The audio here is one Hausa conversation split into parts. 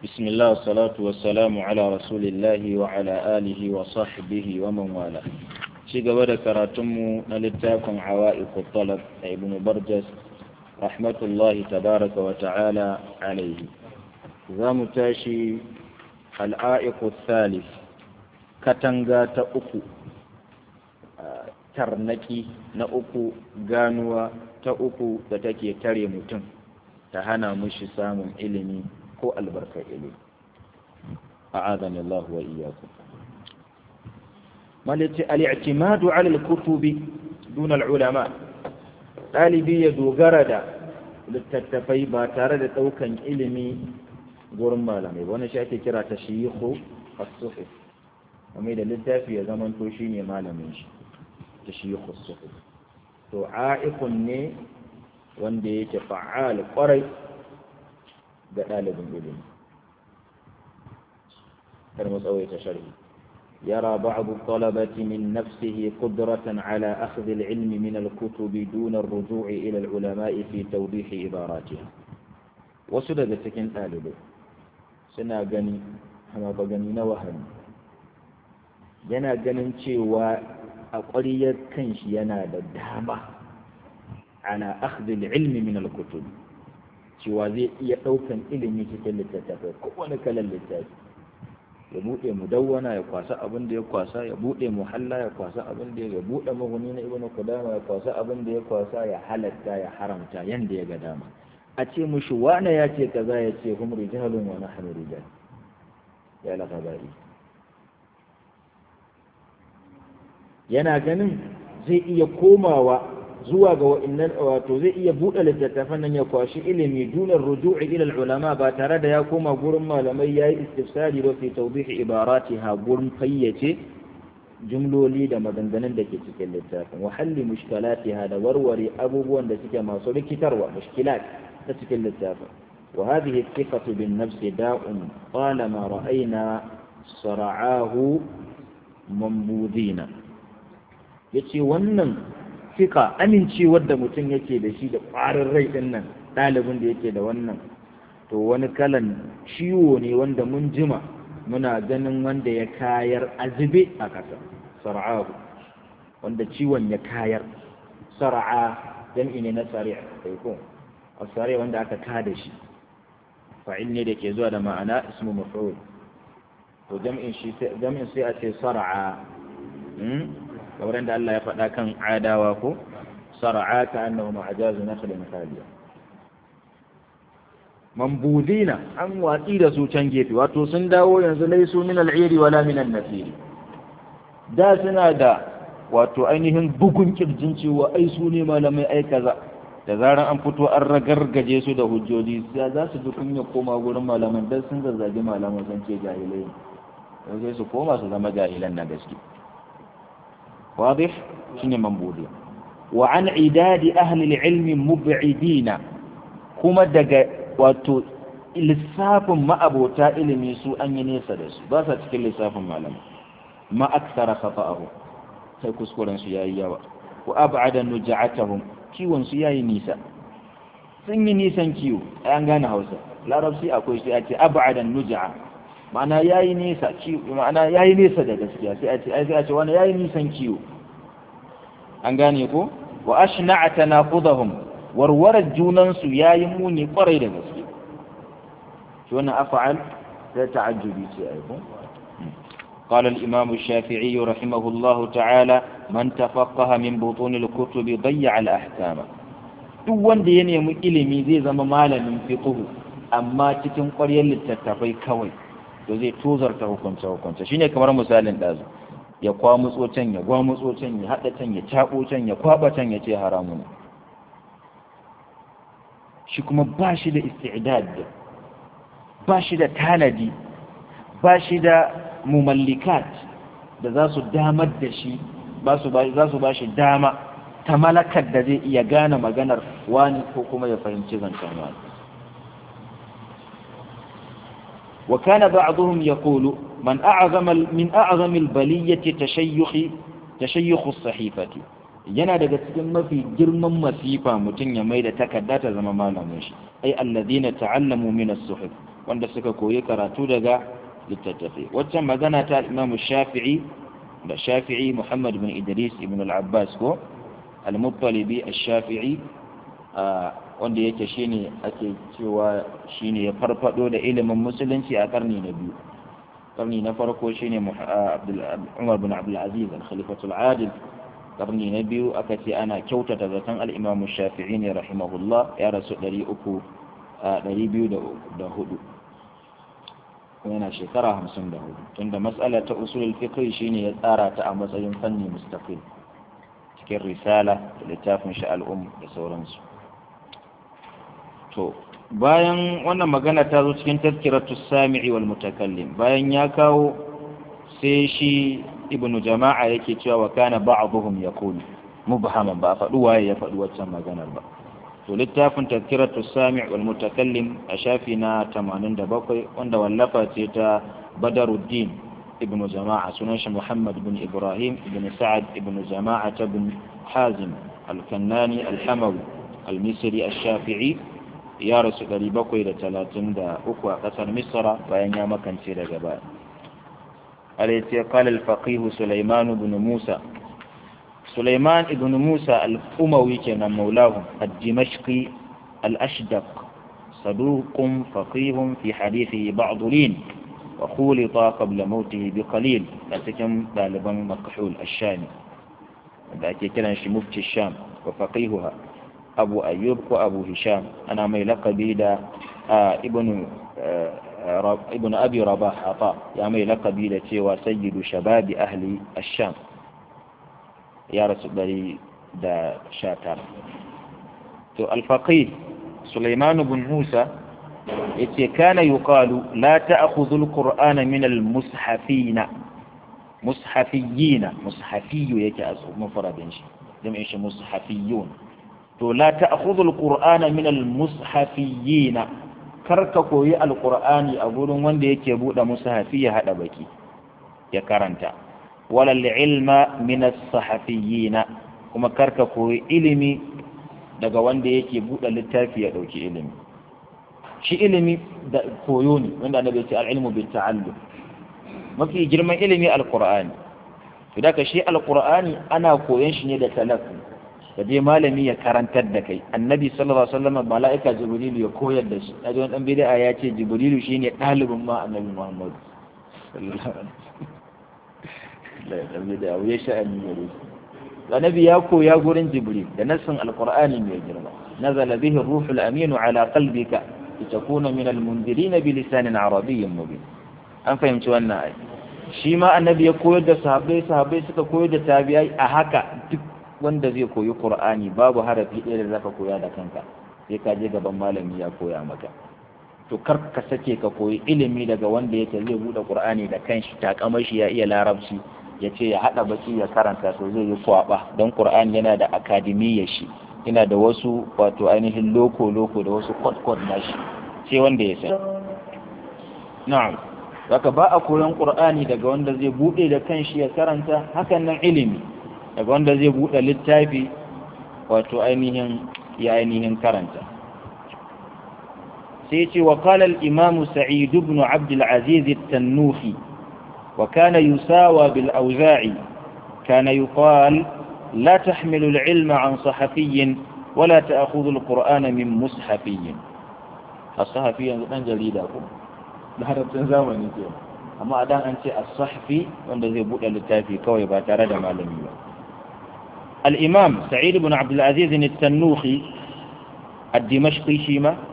بسم الله والصلاة والسلام على رسول الله وعلى آله وصحبه ومن والاه شيء قبل كراتمو نلتاكم عوائق الطلب ابن برجس رحمة الله تبارك وتعالى عليه زام تاشي العائق الثالث كتنغا تأكو tarnaki na uku ganuwa ta uku da take tare mutum ta hana mushi samun ilimi ko albarkar ilimi a'adani Allah wa iyyakum malati al-i'timadu 'ala al-kutubi duna al-ulama dalibi ya dogara da littattafai ba tare da daukan ilimi gurin malamai wannan shi ake kira tashyihu as-suhuf kamar da littafi ya zamanto shine malamin shi tashyihu as-suhuf to a'iqun ne wanda yake fa'al kwarai ga ɗalibin ilimi kar mu tsawaita sharhi يرى بعض الطلبة من نفسه قدرة على أخذ العلم من الكتب دون الرجوع إلى العلماء في توضيح عباراتها وسدد سكن طالبه سنا غني هما بغني نوهن yana ganin cewa a ƙwariyar kanshi yana da dama ala akhdhil ilmi min al-kutub cewa zai iya ɗaukan ilimi cikin littattafai kowane kalan littafi ya buɗe mudawwana ya kwasa abin da ya kwasa ya buɗe muhalla ya kwasa abin da ya buɗe mahuni na ibnu qudama ya kwasa abin da ya kwasa ya halatta ya haramta yanda ya ga dama a ce mushi wane ya ce kaza ya ce hum rijalun wa nahnu rijal ya la gabari yana ganin zai iya komawa zuwa ga wa'annan wato zai iya buɗe littattafan nan ya kwashi ilimi dunar ruju'i ila ulama ba tare da ya koma gurin malamai yayi istifsari ba fi tawdih ibaratiha gurin fayyace jumloli da maganganun da ke cikin littafin wa halli mushkilatiha da warware abubuwan da suke masu rikitarwa mushkilat ta cikin littafin wa hadhihi thiqatu bin nafsi da'un talama ra'ayna sara'ahu mambudina yace wannan fika amincewar da mutum yake da shi da ƙwarin rai ɗin nan ɗalibin da yake da wannan to wani kalan ciwo ne wanda mun jima muna ganin wanda ya kayar azube a ƙasa sar'ahu wanda ciwon ya kayar sar'a jam'i ne na sari' kai ko sari wanda aka kada shi fa'il ne da ke zuwa da ma'ana ismu maf'ul to jam'in shi jam'in sai a ce sar'a kamar da Allah ya faɗa kan adawa ko sar'a ka annahu ma'ajazu nakhlin khaliya mambudina an watsi da su can gefe wato sun dawo yanzu laisu min al'iri wala min an-nafir da suna da wato ainihin bugun kirjin cewa ai su ne malamai ai kaza da zaran an fito an ragargaje su da hujjoji za su ji kunya koma gurin malaman dan sun zazzagi malaman sun ce jahilai sai su koma su zama jahilan na gaske واضح شنو منبوذي وعن عداد أهل العلم مبعدين كما دقا واتو lissafin ma'abota ilimi su an yi nesa da su ba sa cikin lissafin malama ma aksara khata'ahu sai kuskuren su yayi yawa wa ab'ada nuja'atahum kiwon su yayi nisa sun yi nisan kiwo an gane Hausa larabci akwai shi a ce ab'ada nuja'a ma'ana yayi nesa kiwo ma'ana yayi nesa da gaskiya sai a ce ai sai a ce wani yayi nisan kiwo an gane ko wa ashna'a tanaqudahum warwarar junan su yayi muni kwarai da gaske to wannan af'al da ta'ajjubi ce ai ko قال الإمام الشافعي رحمه الله تعالى من تفقه من بطون الكتب ضيع الأحكام duk wanda ya nemi ilimi zai zama malamin fiqhu amma cikin ƙwaryar littattafai kawai to zai tozarta hukunce hukunce shine kamar misalin ɗazu ya kwamutso can ya gwamutso can ya haɗa can ya caɓo can ya kwaɓa can ya ce haramu ne shi kuma ba shi da isti'dad ba shi da tanadi ba shi da mumallikat da za su damar da shi za su ba shi dama ta malakar da zai iya gane maganar wani ko kuma ya fahimci zancen wani وكان بعضهم يقول من أعظم من أعظم البلية تشيخ تشيخ الصحيفة yana daga cikin mafi girman masifa mutum ya mai da takarda ta zama malamin shi ai alladhina ta'allamu min as-suhuf wanda suka koyi karatu daga littattafai waccan magana ta imamu shafi'i da shafi'i muhammad bin idris ibn al-abbas ko al-muttalibi al-shafi'i wanda yake shine ake cewa shine ya farfado da ilimin musulunci a karni na biyu karni na farko shine umar bin abdul aziz al-khalifatul adil karni na biyu aka ce ana kyautata zaton al-imamu shafi'i ne rahimahullah ya rasu 204 yana shekara hamsin da hudu tunda matsala ta usulul fiqh shine ya tsara ta a matsayin fanni mustaqil cikin risala da littafin shi al'um da sauransu to bayan wannan magana ta zo cikin tazkiratu sami'i wal mutakallim bayan ya kawo sai shi ibnu jama'a yake cewa wa kana ba'dhum yaqulu mubhaman ba faɗi waye ya faɗi waccan maganar ba to littafin tazkiratu sami' wal mutakallim a shafi na 87 wanda wallafa ce ta badaruddin ibnu jama'a sunan shi muhammad ibn ibrahim ibn sa'ad ibn jama'a ibn hazim al-kannani al-hamawi al-misri al-shafi'i ya rasu 733 a kasar misra bayan ya makance daga baya alaiti qala al-faqih sulaiman ibn musa سليمان بن موسى الأموي كان مولاه الدمشقي الأشدق صدوق فقيه في حديثه بعض لين وخولط قبل موته بقليل لكن غالبا مكحول الشامي ذاك كان مفتي الشام وفقيهها أبو أيوب وأبو هشام أنا ميلق بيدا آه ابن آه ابن أبي رباح عطاء يا ميلق بيدا وسيد شباب أهل الشام ya rasu ɗari da sha tara to alfaƙi suleiman bin musa ya ce kana yuqalu la ta'khudhu al-qur'ana min al-mushafina mushafiyina mushafiyu yake a mufradin shi jami'in shi mushafiyun to la ta'khudhu al-qur'ana min al-mushafiyina karka koyi al-qur'ani a gurin wanda yake buɗe mushafi ya hada baki ya karanta wala ilma min as-sahafiyina kuma karka koyi ilimi daga wanda yake buɗe littafi ya ɗauki ilimi shi ilimi da koyo ne wanda annabi ya ce al-ilmu bil ta'allum mafi girman ilimi al-qur'ani to da ka shi al-qur'ani ana koyon shi ne da talaqqi da dai malami ya karantar da kai annabi sallallahu alaihi wasallam mala'ika jibrilu ya koyar da shi kaji wani dan bid'a ya ce jibrilu shine ɗalibin ma annabi muhammad sallallahu alaihi wasallam da ya sha'ani gare shi annabi ya koya gurin jibril da nassin alqur'ani mai girma nazala bihi ruhul aminu ala qalbika litakuna min almunzirin bi lisanin arabiyyin mubin an fahimci wannan ai shi ma annabi ya koyar da sahabbai sahabbai suka koyar da tabi'ai a haka duk wanda zai koyi qur'ani babu harafi ɗaya da zaka koya da kanka sai ka je gaban malami ya koya maka to kar ka sake ka koyi ilimi daga wanda yake zai bude qur'ani da kanshi takamar shi ya iya larabci ya ce ya haɗa baki ya karanta to zai yi kwaɓa don ƙur'an yana da akademiyyar shi yana da wasu wato ainihin loko-loko da wasu kwat-kwat na shi sai wanda ya san na'am zaka ba a koyon ƙur'ani daga wanda zai buɗe da kanshi ya karanta hakan nan ilimi daga wanda zai buɗe littafi wato ainihin ya ainihin karanta sai ce wa qala al-imam sa'id ibn abd al-aziz at-tannuhi وكان يساوى بالأوزاعي كان يقال لا تحمل العلم عن صحفي ولا تأخذ القرآن من مصحفي الصحفي أن جليدا لهذا تنزامني كيف amma a dan an ce as-sahfi wanda zai bude littafi kawai ba tare da malami ba al-imam sa'id ibn abd al-aziz at-tannuhi ad-dimashqi shi ma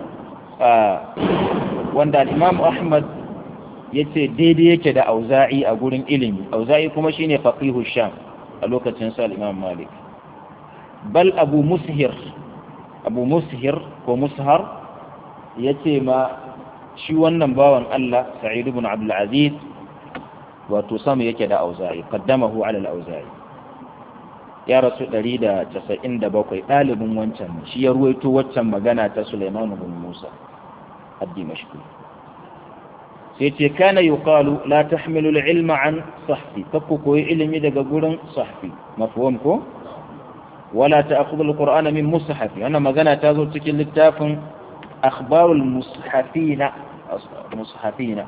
wanda al-imam ahmad yace daidai yake da auza'i a gurin ilimi auza'i kuma shine faqihu sham a lokacin sa imam malik bal abu mushir abu mushir ko mushar yace ma shi wannan bawan Allah sa'id ibn abdul aziz wato sama yake da auza'i qaddamahu ala al-auza'i ya rasu 197 ɗalibin wancan shi ya ruwaito waccan magana ta Sulaiman ibn Musa ad-Dimashqi sai ce kana yuqalu la tahmilu al-ilma an sahfi kakku koyi ilimi daga gurin sahfi mafhum ko wala ta'khudhu al-qur'ana min mushafi wannan magana ta zo cikin littafin akhbarul mushafina mushafina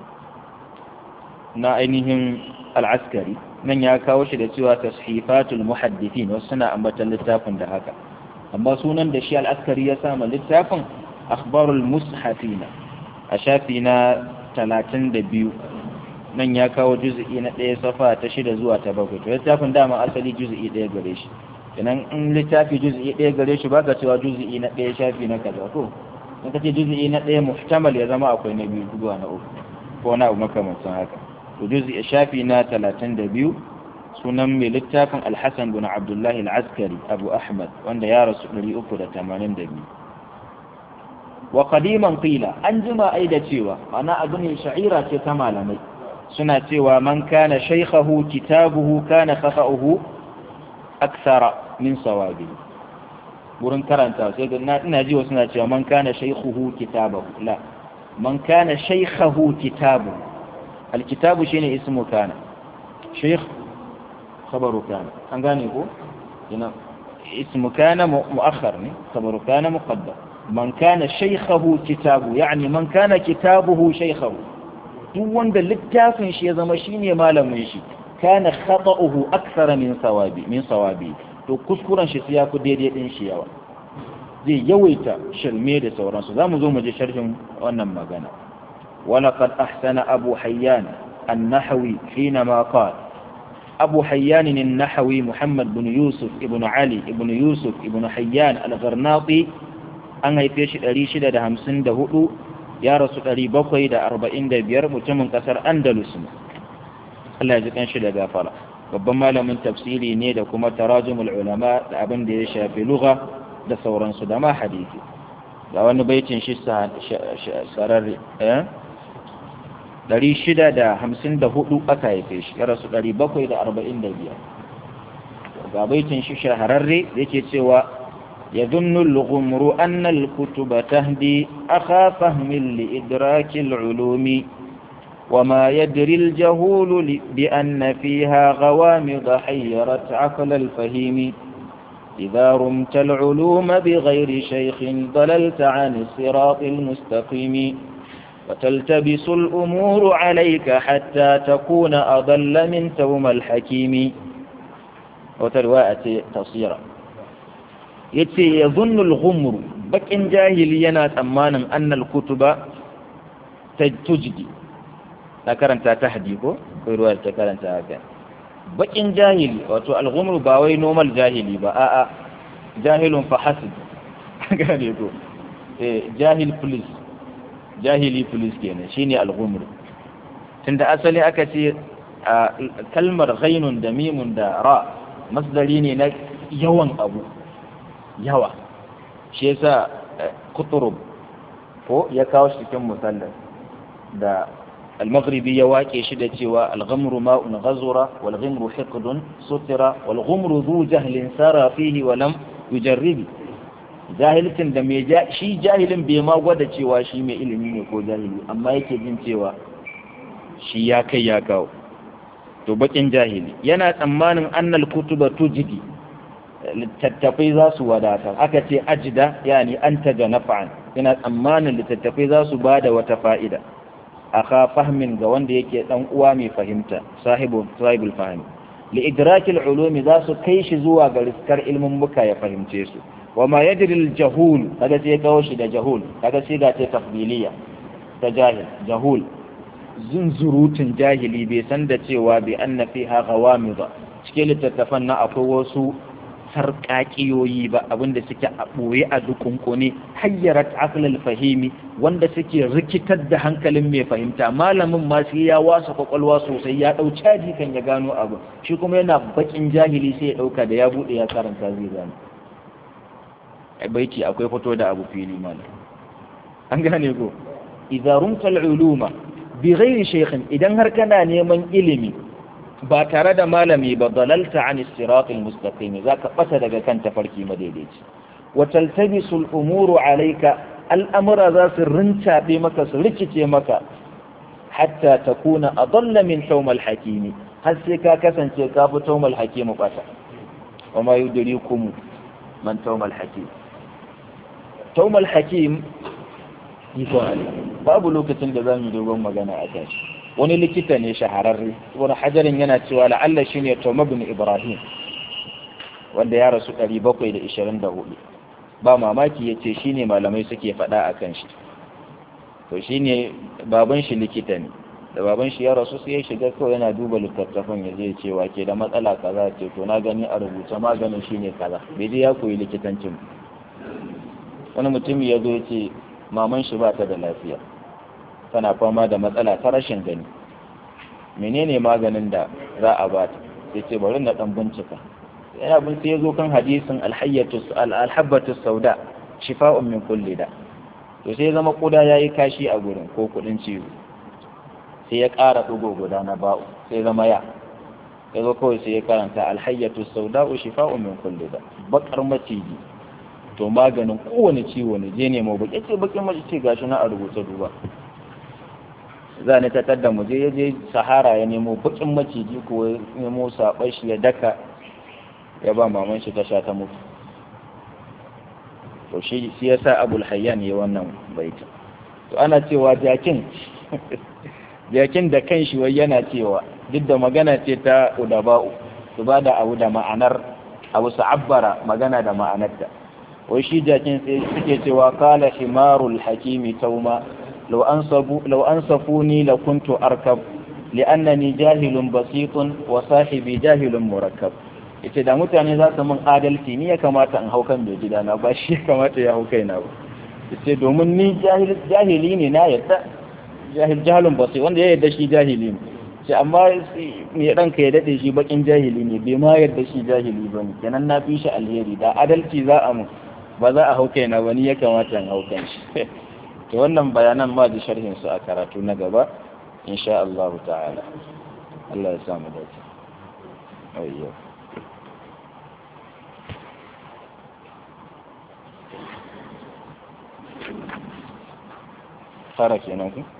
na ainihin al'askari nan ya kawo shi da cewa tashifatul muhaddithin wasu suna ambatan littafin da haka amma sunan da shi al'askari ya sama littafin akhbarul mushafina a shafi na talatin da biyu nan ya kawo juzu'i na ɗaya safa ta shida zuwa ta bakwai to littafin dama asali juzu'i ɗaya gare shi idan in littafi juzu'i ɗaya gare shi baka cewa juzu'i na ɗaya shafi na kaza to in ka ce juzu'i na ɗaya muhtamal ya zama akwai na biyu zuwa na uku ko na abu makamancin haka to juzu'i shafi na talatin da biyu sunan mai littafin alhassan bin abdullahi al'askari abu ahmad wanda ya rasu ɗari uku da tamanin da biyu wa qadiman qila an jima ai da cewa ana abu ne sha'ira ce ta malamai suna cewa man kana shaykhahu kitabuhu kana khata'uhu aksara min sawabi wurin karanta sai ga ina ji wasu na cewa man kana shaykhuhu kitabahu la man kana shaykhahu kitabuhu alkitabu shine ismu kana shaykh khabaru kana an gane ko ina ismu kana muakhar ne khabaru kana muqaddam man kana shaykhahu kitabu yani man kana kitabuhu shaykhahu duk wanda littafin shi ya zama shine malamin shi kana khata'uhu akthara min sawabi min sawabi to kuskuren shi ya fi daidai din shi yawa zai yawaita shirme da sauransu zamu zo mu je sharhin wannan magana ولقد أحسن أبو حيان النحوي حينما قال أبو حيان النحوي محمد بن يوسف ابن علي ابن يوسف ابن حيان الغرناطي an haife shi ɗari shida da hamsin da hudu ya rasu ɗari bakwai da arba'in da biyar mutumin ƙasar andalus ne Allah ya ji kanshi da gafara babban malamin tafsiri ne da kuma tarajumul ulama da abin da ya shafi lugha da sauransu da ma hadisi ga wani baitin shi sararre ɗari shida da hamsin da hudu aka haife shi ya rasu ɗari bakwai da arba'in da biyar ga baitin shi shahararre yake cewa يظن الغمر أن الكتب تهدي أخا فهم لإدراك العلوم وما يدري الجهول بأن فيها غوامض حيرت عقل الفهيم إذا رمت العلوم بغير شيخ ضللت عن الصراط المستقيم وتلتبس الأمور عليك حتى تكون أضل من توم الحكيم وترواءة تصيرا yace ya zunnul ghumru bakin jahili yana tsammanin annal kutuba ta tujdi ta karanta ta hadi ko ko ruwa ta karanta haka bakin jahili wato al-ghumru ba wai normal jahili ba a'a jahilun fa hasib gane ko eh jahil police jahili police kenan shine al-ghumru tunda asali aka ce kalmar ghainun da mimun da ra masdari ne na yawan abu yawa shi yasa kuturub ko ya kawo shi cikin musallar da al-maghribi ya wake shi da cewa al-ghamru ma'un ghazura wal ghimru hiqdun sutira wal ghumru dhu jahlin sara fihi wa lam yujarribi jahilcin da mai shi jahilin bai ma gwada cewa shi mai ilimi ne ko jahili amma yake jin cewa shi ya kai ya kawo to bakin jahili yana tsammanin annal kutuba tujidi littattafai za su wadatar aka ce ajida yani an taga nafa'an ina tsammanin littattafai za su ba da wata fa'ida aka fahmin ga wanda yake dan uwa mai fahimta sahibul sahibul fahmi li idrakil ulumi za su kai shi zuwa ga riskar ilmin muka ya fahimce su wa ma yadri al jahul kaga sai kawo shi da jahul kaga sai ga ta tafdiliya ta jahil jahul zunzurutun jahili bai san da cewa bi anna fiha ghawamida cikin littattafan na akwai wasu sarƙaƙiyoyi ba abinda suke a ɓoye a dukunkune hayyarat aqlal fahimi wanda suke rikitar da hankalin mai fahimta malamin ma sai ya wasa kwakwalwa sosai ya ɗau caji kan ya gano abu shi kuma yana bakin jahili sai ya ɗauka da ya buɗe ya karanta zai gano baiti akwai fito da abu fili mana an gane ko idza rumta uluma bi ghairi shaykhin idan har kana neman ilimi ba tare da malami ba dalalta an siratul mustaqim zaka bata daga kan tafarki madaidaici wa taltabisu al-umuru alayka al'amura za su rincaɓe maka su rikice maka hatta takuna adalla min tawmal hakimi har sai ka kasance ka fi tawmal hakimu bata wa ma yudrikum man tawmal hakim tawmal hakim ikon Allah babu lokacin da zamu dogon magana a kan shi wani likita ne shahararre wani hajarin yana cewa la'alla shine Tom ibn Ibrahim wanda ya rasu 724 ba mamaki yace shine malamai suke faɗa akan shi to shine baban shi likita ne da baban shi ya rasu sai ya shiga kawai yana duba littattafan ya zai cewa ke da matsala kaza ce to na gani a rubuce maganin shine kaza bai je ya koyi likitancin wani mutum ya zo ya ce maman shi ba ta da lafiya tana fama da matsala ta rashin gani menene maganin da za a ba ta sai ce bari na dan bincika yana bin sai ya zo kan hadisin alhayyatu alhabbatu sauda shifa'un min kulli da to sai ya zama kuda yayi kashi a gurin ko kudin ciwo sai ya ƙara ɗigo guda na ba'u sai zama ya ya zo kawai sai ya karanta alhayyatu sauda'u shifa'u min kulli da bakar maciji to maganin kowane ciwo ne je nemo baki ce bakin mace ce gashi na a rubuce duba za ni ta tadda mu je ya je sahara ya nemo bakin maciji ko ya nemo saɓar shi ya daka ya ba maman shi ta sha ta mutu to shi yasa abul hayyan ya wannan baita to ana cewa jakin jakin da kan shi wai yana cewa duk da magana ce ta udaba'u su ba da abu da ma'anar abu su abbara magana da ma'anarta wai shi jakin sai suke cewa kala himarul hakimi tauma law ansabu law ansafuni la kuntu arkab li'annani jahilun basitun wa sahibi jahilun murakkab yace da mutane za su min adalci ni ya kamata in hau kan bai gidana ba shi ya kamata ya hau kaina ba yace domin ni jahili ne na yadda jahil jahalun basir wanda ya yarda shi jahili ne sai amma me ranka ya dade shi bakin jahili ne bai ma yarda shi jahili ba ne kenan na fi shi alheri da adalci za a mu ba za a hau kaina ba ni ya kamata in hau kan shi to wannan bayanan ma da sharhin su a karatu na gaba insha Allah ta'ala Allah ya samu dace ayyo fara kenan ku